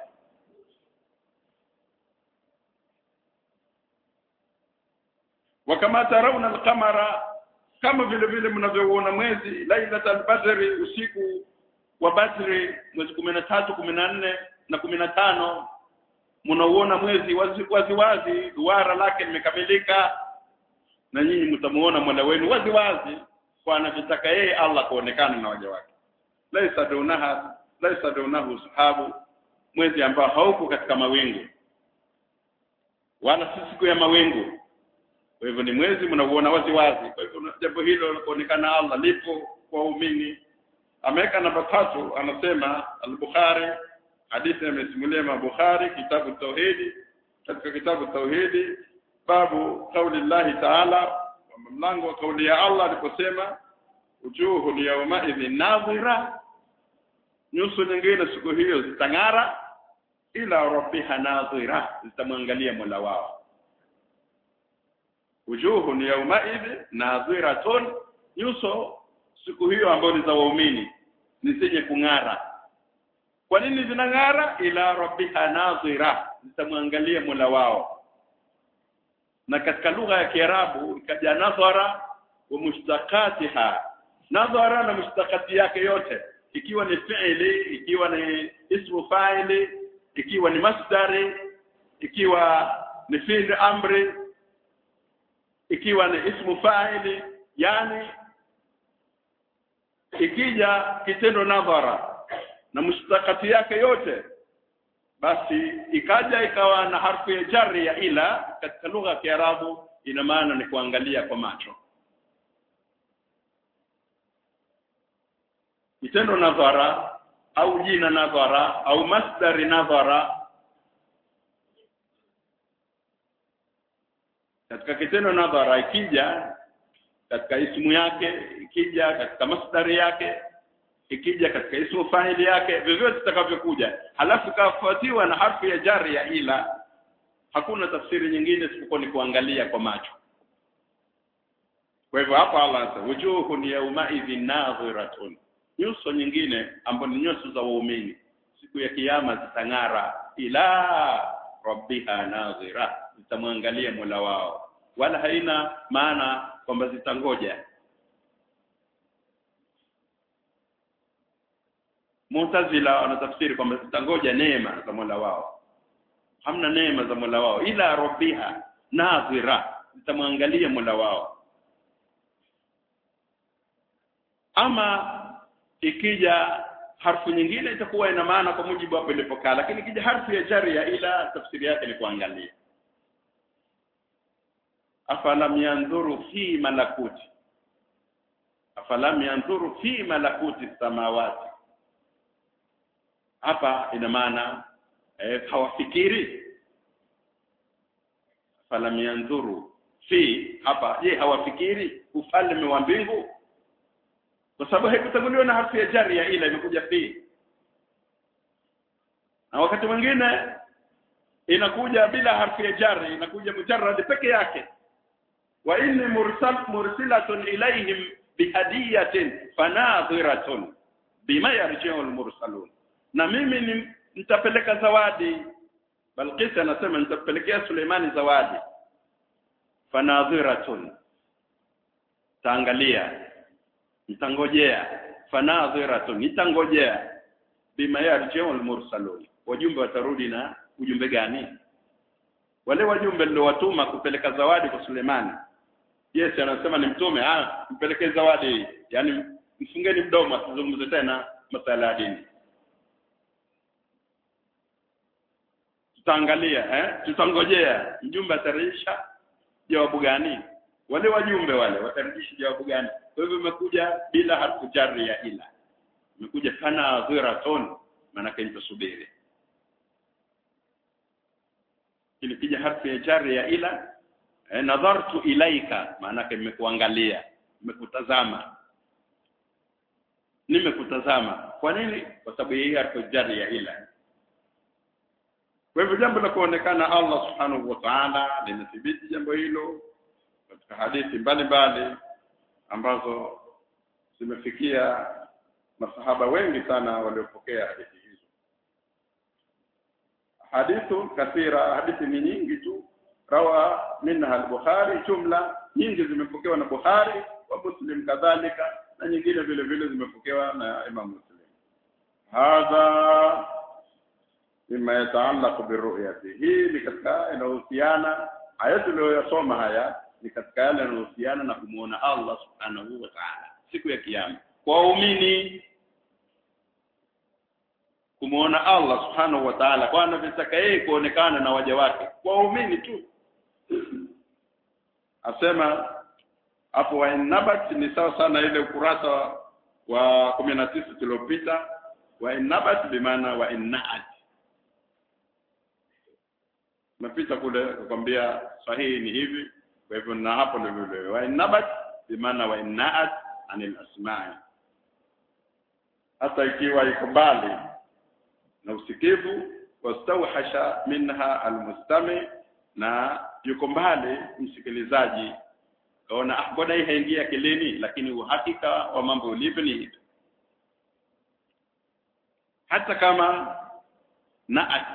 wakama tarawna al-qamara kama vile vile mnavyoona mwezi lailatul badri usiku wa badri mwezi 13 14 na 15 mnauona mwezi wazi wazi, wazi duara lake limekamilika na nyinyi mtamuona mola wenu wazi wazi kwa anavyotaka yeye Allah kuonekana na waja wake laisa dunaha laisa dunahu sahabu mwezi ambao hauko katika mawingu wala si siku ya mawingu kwa hivyo ni mwezi mnauona wazi wazi kwa hivyo jambo hilo kuonekana Allah lipo kwa waumini ameweka namba tatu anasema al-Bukhari hadithi imesimulia Bukhari kitabu tauhidi katika kitabu tauhidi babu kauli Allah ta'ala mlango wa kauli ya Allah aliposema ujuhu yawma idhin nadhira nyuso nyingine siku hiyo zitang'ara ila rabbiha nadhira zitamwangalia Mola wao ujuhu yawma idhin nadhiratun nyuso siku hiyo ambayo ni za waumini ni zenye kung'ara kwa nini zinang'ara ila rabbiha nadhira zitamwangalia Mola wao na katika lugha ya Kiarabu ikaja nadhara wa mushtaqatiha nadhara na mushtaqati yake yote ikiwa ni fi'li ikiwa ni ismu fa'ili ikiwa ni masdari ikiwa ni fi'li amri ikiwa ni ismu fa'ili yani ikija kitendo nadhara na mushtaqati yake yote basi ikaja ikawa na harfu ya jarri ya ila katika lugha ya Kiarabu ina maana ni kuangalia kwa macho kitendo nadhara au jina nadhara au masdari nadhara katika kitendo nadhara ikija katika ismu yake ikija katika masdari yake ikija katika ismu fahili yake vyovyote itakavyokuja halafu ikafuatiwa na harfu ya jari ya ila hakuna tafsiri nyingine isipokuwa ni kuangalia kwa macho kwa hivyo hapa Allah anasema wujuhun yawmaidhin nadhiratun nyuso nyingine ambazo ni nyuso za waumini siku ya kiyama zitang'ara ila rabbiha nadhira zitamwangalia Mola wao wala haina maana kwamba zitangoja Mu'tazila wanatafsiri kwamba zitangoja neema za Mola wao hamna neema za Mola wao ila rabbiha nadhira zitamwangalia Mola wao ama ikija harfu nyingine itakuwa ina maana kwa mujibu hapo ilipokaa lakini ikija harfu ya jari ya ila tafsiri yake ni kuangalia afalam yanzuru fi malakuti afalam yanzuru fi malakuti samawati hapa ina maana eh, hawafikiri falam yanzuru fi hapa je hawafikiri ufalme wa mbingu kwa sababu haikutanguliwa na harfu ya jari ya ila imekuja fi na wakati mwingine inakuja bila harfu ya jari inakuja mujarrad peke yake wa inni mursal mursilatun ilaihim bihadiyatin fanadhiratun bima yarji'u almursalun na mimi ni nitapeleka zawadi Balqis anasema nitapelekea Suleimani zawadi fanadhiratun taangalia nitangojea fanadhiratun nitangojea bima yarji'u almursalun wajumbe watarudi na ujumbe gani wale wajumbe niliowatuma kupeleka zawadi kwa Suleimani Yes anasema ni mtume ah mpelekee zawadi yani mfungeni mdomo asizungumze tena masala ya dini tutaangalia eh tutangojea mjumbe atarejesha jawabu gani wale wajumbe wale watarejesha jawabu gani kwa hivyo imekuja bila harfu jari ya ila imekuja kana dhiratun maana nitasubiri ilipija harfu ya jari ya ila eh, nadhartu ilaika maana nimekuangalia nimekutazama nimekutazama kwa nini kwa sababu hii harfu jari ya ila kwa hivyo jambo la kuonekana Allah subhanahu wa ta'ala linathibiti jambo hilo katika hadithi mbalimbali ambazo zimefikia masahaba wengi sana waliopokea hadithi hizo hadithu kathira hadithi ni nyingi tu rawa minha al-Bukhari jumla nyingi zimepokewa na Bukhari wa Muslim kadhalika na nyingine vile vile zimepokewa na Imam Muslim hadha mima yataallaq birru'yati hii ni katika inahusiana aya tuliyosoma haya ni katika yale yanayohusiana na kumuona Allah subhanahu wa ta'ala siku ya kiyama kwa waumini kumuona Allah subhanahu wa ta'ala kwa anavyotaka yeye kuonekana na waja wake kwa waumini tu asema hapo wa inabat ni sawa sana ile ukurasa wa 19 tuliopita wa inabat bimaana wa innaat napita kule kukwambia sahihi ni hivi kwa hivyo na hapo ndio vile wa inabat bimaana wa innaat anil asma'i hata ikiwa iko mbali na usikivu wastauhasha minha almustami na yuko mbali msikilizaji kaona ah mbona hii haingia akilini lakini uhakika wa mambo ulivyo ni hivi hata kama naat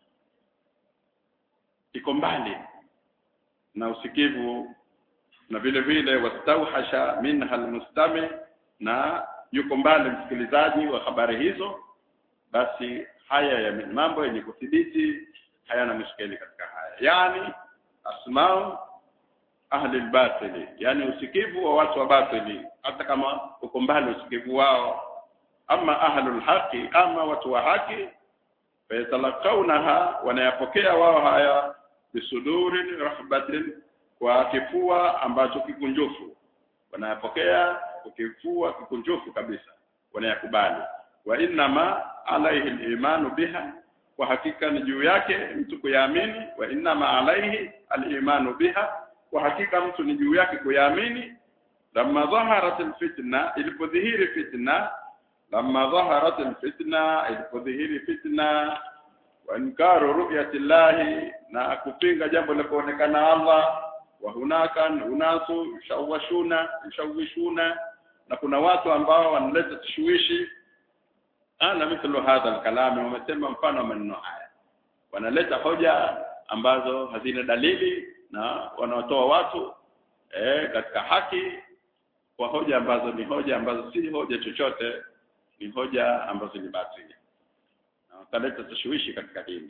iko mbali na usikivu na vile vile wastauhasha minha almustami na yuko mbali msikilizaji wa habari hizo basi haya ya mambo yenye kuthibiti hayana mushkeli katika haya yani asmau ahli albatili yani usikivu wa watu wa batili hata kama uko mbali usikivu wao ama ahlul haqi ama watu wa haki fayatalaqawnaha wanayapokea wao haya bisudurin rahbatin kwa kifua ambacho kikunjufu wanayapokea kwa kifua kikunjufu kabisa wanayakubali wa innama alaihi al-imanu biha kwa hakika ni juu yake mtu kuyaamini wa innama alaihi al-imanu biha kwa hakika mtu ni juu yake kuyaamini lamma dhaharat al-fitna ilipodhihiri fitna lamma dhaharat alfitna ilipodhihiri fitna wa inkaru ru'yati llahi na kupinga jambo la kuonekana Allah wa hunaka unasu shawashuna shawishuna na kuna watu ambao wanaleta tashwishi ana mithlu hadha alkalam wamesema mfano wa maneno haya wanaleta hoja ambazo hazina dalili na wanaotoa watu eh, katika haki kwa hoja ambazo ni hoja ambazo si hoja chochote ni hoja ambazo ni batili na wakaleta tashwishi katika dini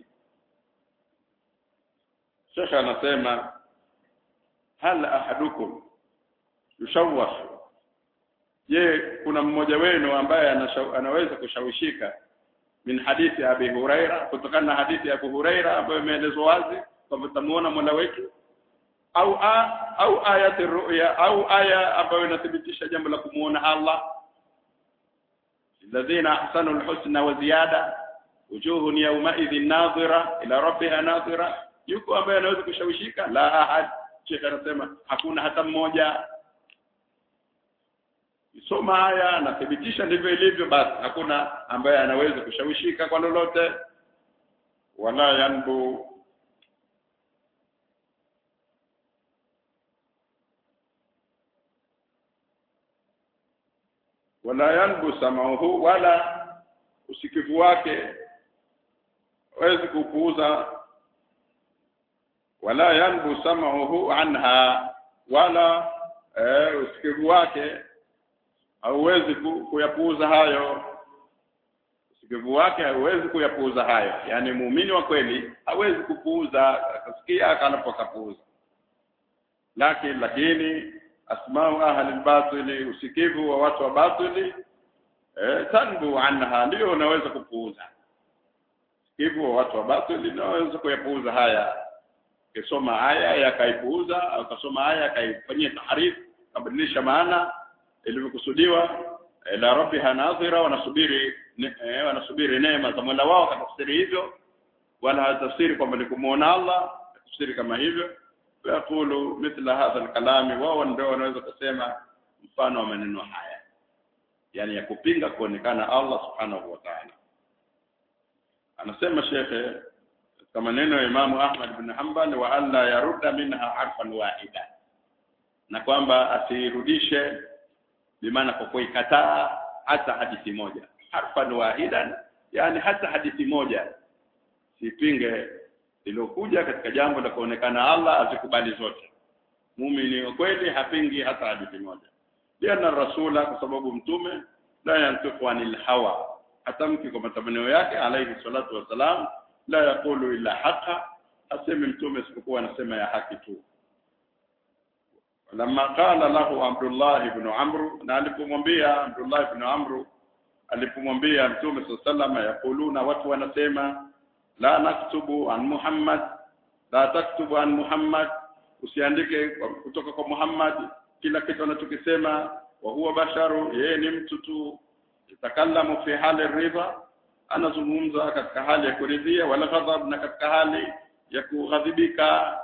Sheikh anasema hal ahadukum yushawashu je kuna mmoja wenu ambaye anaweza kushawishika min hadithi ya Abi Huraira kutokana na hadithi ya Abu Huraira ambayo imeelezwa wazi kwamba tutamuona Mola wetu au a, au ayati ru'ya au aya ambayo inathibitisha jambo la kumuona Allah alladhina ahsanu alhusna wa ziyada wujuhun yawma idhin nadhira ila rabbiha nadhira yuko ambaye anaweza kushawishika la ahad Sheikh anasema hakuna hata mmoja soma haya nathibitisha ndivyo ilivyo basi hakuna ambaye anaweza kushawishika kwa lolote wala yanbu wala yanbu samauhu wala usikivu wake hawezi kupuuza wala yanbu samauhu anha wala eh, usikivu wake hauwezi kuyapuuza hayo usikivu wake hauwezi kuyapuuza hayo yani muumini wa kweli hawezi kupuuza akasikia akanapokapuuza lakini lakini asmau ahli batili usikivu wa watu wa batili eh, tanbu anha ndio unaweza kupuuza usikivu wa watu wa batili unaweza kuyapuuza haya ukisoma aya yakaipuuza au ukasoma aya akaifanyia taharifu kabadilisha maana ilivyokusudiwa ila rabbiha nadhira wanasubiri eh, wanasubiri neema za Mola wao katafsiri hivyo wala hatafsiri kwamba ni kumuona Allah tafsiri kama hivyo yaqulu mithla hadha alkalami wao ndio wanaweza kusema mfano wa maneno haya yani ya kupinga kuonekana Allah subhanahu wa ta'ala anasema shekhe katika maneno ya Imamu Ahmad bin Hanbal wa alla yarudda minha harfan wahida na kwamba asirudishe bimaana kwa kuikataa hata hadithi moja harfan wahidan yani hata hadithi moja sipinge iliyokuja katika jambo la kuonekana Allah azikubali zote muumini wa kweli hapingi hata hadithi moja liana rasula kwa sababu mtume la yantiqu anil hawa hatamki kwa matamanio yake alayhi salatu wasalam la yaqulu illa haqa asemi mtume isipokuwa anasema ya haki tu lamma qala lahu Abdullah ibn Amr na alipomwambia Abdullah ibn Amr alipomwambia mtume sallallahu yaquluna watu wanasema la naktubu an Muhammad la taktubu an Muhammad usiandike kutoka kwa Muhammad kila kitu anachokisema wa huwa basharu yeye ni mtu tu yatakallamu fi hali ridha anazungumza katika hali ya kuridhia wala ghadhab na katika hali ya kughadhibika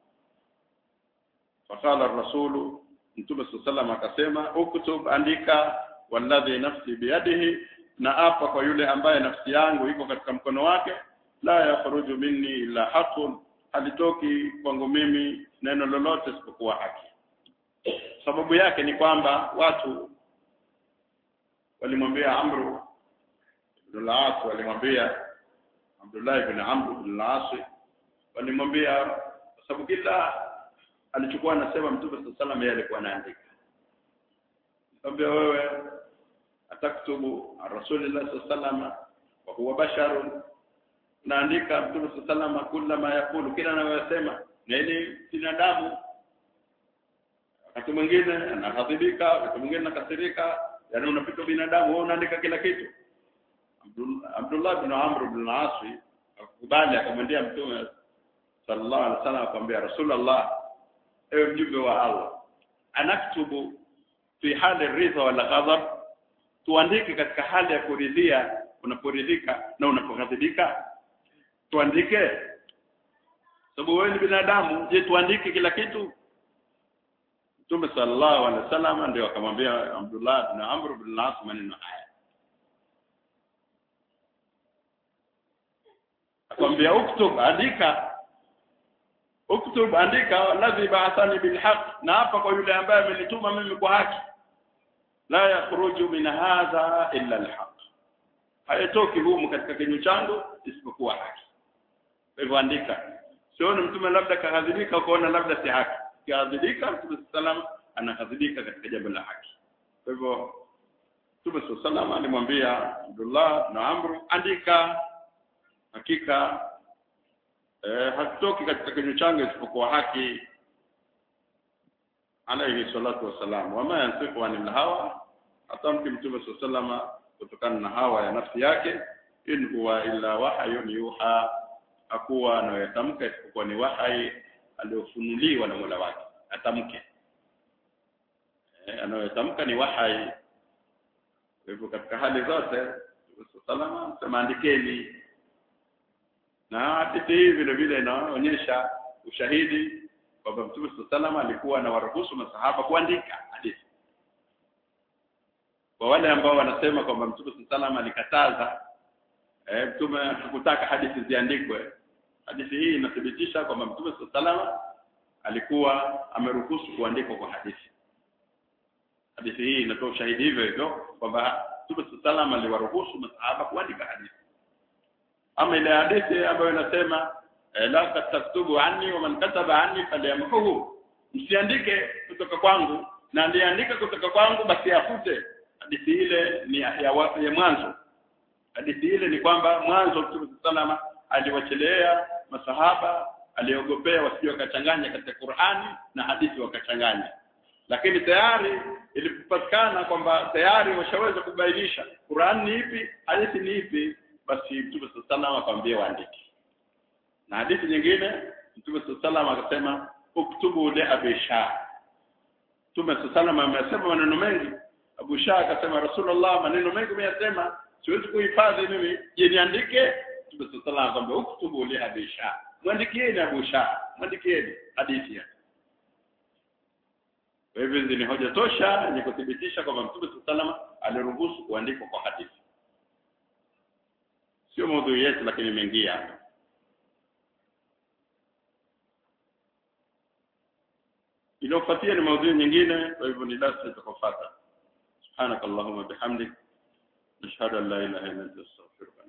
faqala ar-rasulu mtume sallallahu akasema uktub andika walladhi nafsi biyadihi na apa kwa yule ambaye nafsi yangu iko katika mkono wake la yakhruju minni illa haqqun halitoki kwangu mimi neno lolote isipokuwa haki sababu yake ni kwamba watu walimwambia Amru ibn al-As walimwambia Abdullah ibn Amr ibn al-As walimwambia kwa sababu kila alichukua anasema Mtume sallallahu alayhi wasallam alikuwa anaandika Nikamwambia wewe ataktubu Rasulullah sallallahu alayhi wasallam wa huwa basharun naandika Mtume sallallahu alayhi wasallam kila ma yakulu kila anayosema na ili binadamu wakati mwingine anahadhibika wakati mwingine anakasirika yani unapita binadamu wewe unaandika kila kitu Abdullah bin Amr bin al-As akubali akamwambia Mtume sallallahu alaihi wasallam akamwambia Rasulullah ewe mjumbe wa Allah anaktubu fi hali ridha wala ghadab tuandike katika hali ya kuridhia unaporidhika na unapoghadhibika tuandike sababu wewe ni binadamu je tuandike kila kitu Mtume sallallahu alaihi wasallam ndio akamwambia Abdullah bin Amr bin al-As maneno haya akwambia uktub andika uktub andika alladhi ba'athani bilhaq na hapa kwa yule ambaye amenituma mimi kwa haki la yakhruju min hadha illa alhaq hayatoki humu katika kinywa changu isipokuwa haki kwa hivyo andika sioni mtume labda kahadhibika ukaona labda si haki kahadhibika mtume sallam anahadhibika katika jambo la haki kwa hivyo mtume sallam alimwambia Abdullah na Amr andika hakika eh, hakitoki katika kinywa changu isipokuwa haki alayhi salatu wassalam wama yantiqu anil hawa atamki mtume sallam kutokana na hawa ya nafsi yake in huwa illa wahyun yuha hakuwa anayotamka isipokuwa ni wahai aliofunuliwa na Mola wake atamke eh, anayotamka ni wahai kwa hivyo katika hali zote salama sema andikeni na hadithi hii vile vile inaonyesha ushahidi kwamba Mtume salama alikuwa anawaruhusu masahaba kuandika hadithi kwa wale ambao wanasema kwamba Mtume salama alikataza eh, Mtume hakutaka hadithi ziandikwe hadithi hii inathibitisha kwamba Mtume salama alikuwa ameruhusu kuandikwa kwa hadithi hadithi hii inatoa ushahidi hivyo hivyo kwamba Mtume salama aliwaruhusu masahaba kuandika hadithi ama ile hadithi ambayo inasema eh, la taktubu anni wa man kataba anni falyamhuhu msiandike kutoka kwangu na aliandika kutoka kwangu basi afute hadithi ile ni ya, ya, ya mwanzo hadithi ile ni kwamba mwanzo Mtume salama aliwachelea masahaba aliogopea wasije wakachanganya katika Qur'ani na hadithi wakachanganya lakini tayari ilipopatikana kwamba tayari washaweza kubainisha Qur'an ni ipi hadithi ni ipi basi Mtume sallallahu akamwambia waandike na hadithi nyingine Mtume sallallahu akasema uktubu li Abi Shah Mtume sallallahu amesema maneno mengi Abu Shah akasema Rasulullah maneno mengi umeyasema siwezi kuhifadhi mimi je niandike Mtume sallallahu akamwambia uktubu li Abi Shah mwandikieni Abu Shah mwandikieni hadithi yake kwa hivyo hizi ni hoja tosha yenye kuthibitisha kwamba Mtume sallallahu aliruhusu kuandikwa kwa hadithi sio maudhui yetu lakini imeingia iliyofuatia ni maudhui nyingine kwa hivyo ni darasa itakayofuata subhanakallahumma bihamdik nashhadu an la ilaha illa anta astaghfiruka